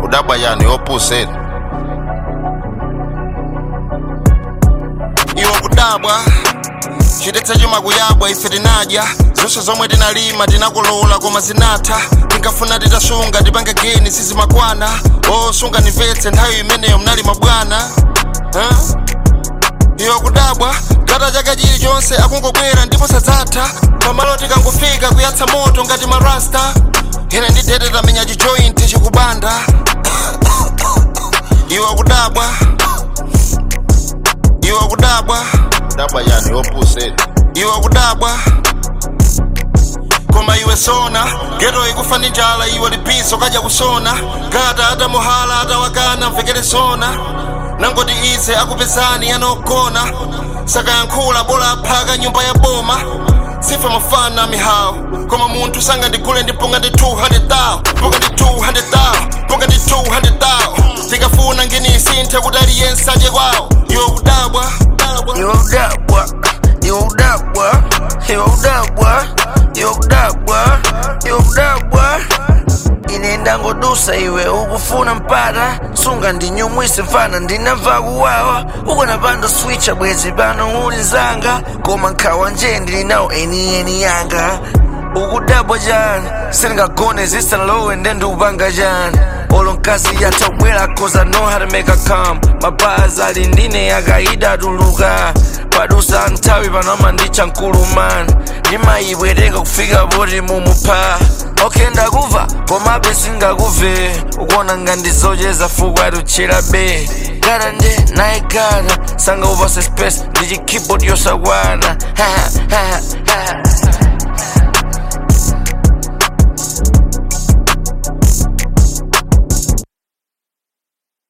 kudabwa yani opposite iwo kudabwa chidetsa chuma kuyabwa ife tinadya zonse zomwe tinalima tinakolola koma zinatha tinkafuna titasunga tipange geni sizimakwana osunga nimvetse nthawi imeneyo mnalima bwana huh? iwo kudabwa gata chaka chilichonse akungobwera ndipo sadzatha pamalo tikangofika kuyatsa moto ngati marasta ine ndidete tamenya chijointi chikubanda iwo kudabwa iwo kudabwa dabwa yani opposite iwo kudabwa koma iwe sona geto ikufa ndi njala iwe lipiso kaja kusona gata atamuhala atawakana mvekere sona nangoti ize akupezani anogona sakayankhula bola aphaka nyumba ya boma sife mafana mihawu koma munthu sangandigule ndipunga ndi 200,000 punga ndi 200,000 punga ndi 200,000 tikafuna nginisinthe kuti aliyense aje kwawo iwe kudabwa iwe udabwa iwe udabwa iwe udabwa iwe udabwa iwe udabwa ine ndangodusa iwe ukufuna mpata sunga ndinyumwise mfana ndinamva kuwawa ukonapanda switcha bwezi pano uli nzanga koma nkhawa nje ndili nawo enieni yanga ukudabwa chani sindingagone zisanalowe nde ndiupanga chani olo mkazi yatabwera cause I know how to make her come mapazi ali ndine akaida atuluka padusa nthawi panoma ndicha mkulumani ndimayibwerenga kufika poti mumupha okay ndakuva komabe singakuve ukuona ngandizocheza fuku atuchera be gata nde naye gata sanga upase space ndi chikeyboard yosakwana